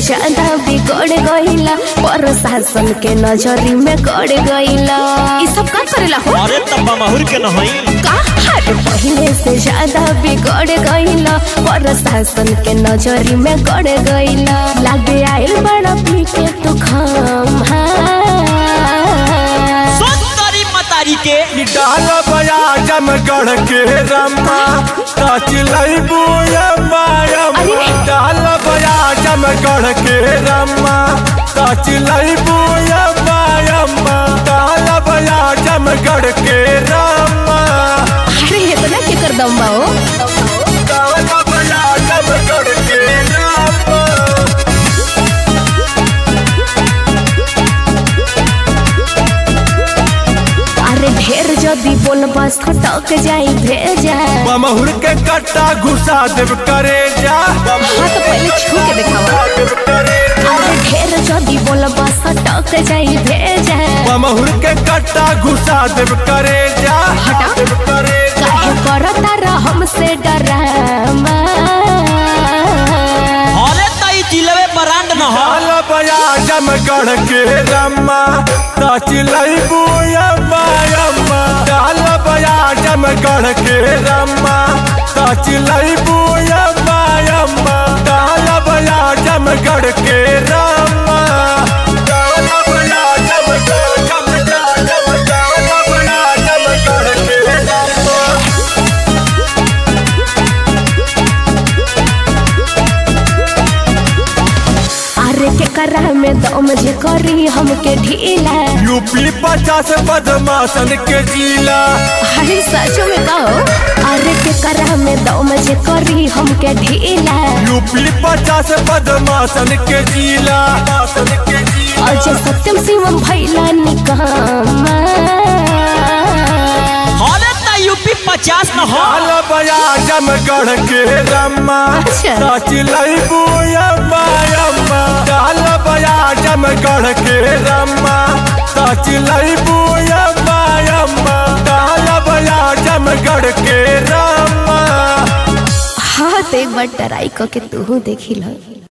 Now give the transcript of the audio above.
ज्यादा बिगड़ गईला प्रशासन के नजरी में गड़ गईला ई सब का करेला हो अरे तब्बा महुर के नहीं का हर पहले से ज्यादा बिगड़ गईला प्रशासन के नजरी में गड़ गईला लागे आइल बड़ा पीके तू खाम सुंदरी मतारी के डाल बया जमगढ़ के रम्मा तचलई बुयम्मा अरे! डाल बया जमगढ़ के रम्मा तचलई बुयम्मा यम्मा डाल बया जमगढ़ के रम्मा अरे इतना के कर दम बा हो डाल बया जमगढ़ के रम्मा अरे ढेर जदी बोलबा सटक जाई भेजा बमहुर के कट्टा घुसा देव करे जा हाँ तो पहले छू के दिखावा अरे ढेर जदी बोलबा सटक जाई भेजा बमहुर के कट्टा घुसा देव करे जा हटा। करे जा काहे करता रह हमसे डरामा अरे तई जिलवे ब्रांड न हो हाल बया जमगढ़ के रम्मा तचलई बुयम्मा यम्मा डाल बया जमगढ़ के रम्मा तचलई बुयम्मा यम्मा डाल बया जमगढ़ के रम्मा डाल बया जमगढ़ जमगढ़ जमगढ़ डाल बया जमगढ़ के रम्मा अरे के करा में दम जे करी हमके ढीला यूपी पचास बदमाशन के जिला अरे सचो में कहो अरे के करा में दम जे करी हमके ढीला यूपी पचास बदमाशन के जिला मासन के जिला अजय सत्यम शिवम भैला निकामा अरे तई यूपी पचास न हो हाल बया जमगढ़ के रम्मा अच्छा। सचलई बुयम्मा यम्मा डाल बया जमगढ़ के रम्मा सचलई बुयम्मा यम्मा डाल बया जमगढ़ के रम्मा हाँ तो एक बार ट्राई करके तू देखी लो